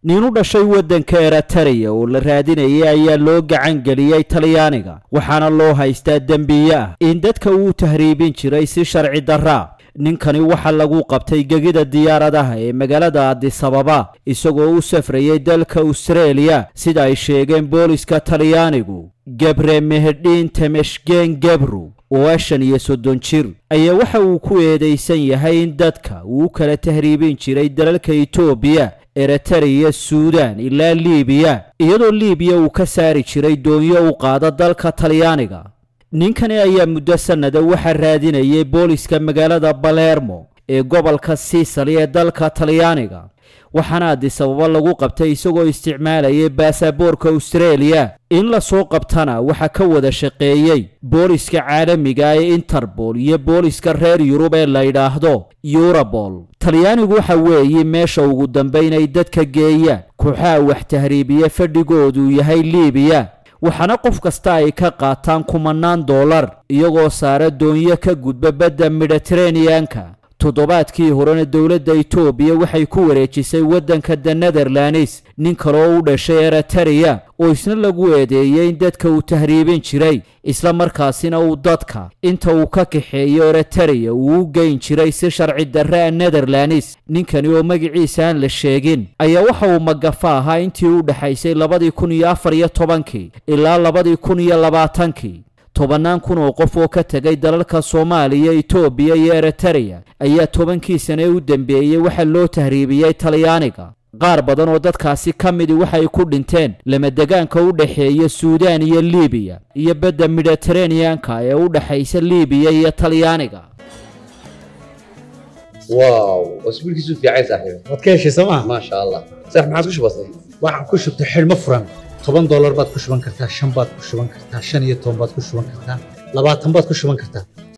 nin u dhashay waddanka eritreya oo la raadinayay ayaa loo gacan geliyey talyaaniga waxaana loo haystaa dembiye ah in dadka uu tahriibin jiray si sharci darraa ninkani waxaa lagu qabtay gegida diyaaradaha ee magaalada adisababa isagoo u safrayay dalka austareeliya sida ay sheegeen booliska talyaanigu gebre mehedhiin temeshgen gebru oo shan iyo soddon jir ayaa waxa uu ku eedaysan yahay in dadka uu kala tahriibin jiray dalalka etoobiya eritreya suudan ilaa liibiya iyadoo liibiya uu ka saari jiray doonyo u qaada dalka talyaaniga ninkani ayaa muddo sannada waxaa raadinayay booliska magaalada balermo ee gobolka siisali ee dalka talyaaniga waxaana adisababa lagu qabtay isagoo isticmaalayay baasaboorka austareeliya in lasoo qabtana waxaa ka wada shaqeeyey booliska caalamiga ee interbol iyo booliska reer yurub ee la yidhaahdo eurobol talyaanigu waxa weeye meesha ugu dambaynay dadka geeyaan kooxaha wax tahriibiya fadhigoodu yahay liibiya waxaana qof kasta ay ka qaataan kumanaan dollar iyagoo saara doonyo ka gudba badda mediteraneanka toddobaadkii horena dowladda etoobiya waxay ku wareejisay waddanka the netherlands nin kaloo u dhashay eritreya oo isna lagu eedeeyey in dadka uu tahriibin jiray isla markaasina uu dadka inta uu ka kaxeeyo eritreya uu u geyn jiray si sharci darre a netherlands ninkani oo magaciisa aan la sheegin ayaa waxa uu magafa ahaa intii u dhexaysay labadii kun iyo afar iyo tobankii ilaa labadii kun iyo labaatankii tobannaan kun oo qof oo ka tegay dalalka soomaaliya etoobiya iyo eritreya ayaa tobankii sane u dembeeyey waxaa loo tahriibiyey talyaaniga qaar badan oo dadkaasi ka midi waxay ku dhinteen lamadegaanka u dhexeeya suudaan iyo liibiya iyo badda mediteraneanka ee u dhexaysa liibiya iyo talyaaniga واو واسبوعك في عايز صاحبي waad ka heshay sooma ما شاء الله صح ما عاد كش بسيط waxaan ku shubtay xidhmo furan toban doolar baad ku shuban kartaa shan baad ku shuban kartaa shan iyo toban baad ku shuban kartaa labaatan baad ku shuban kartaa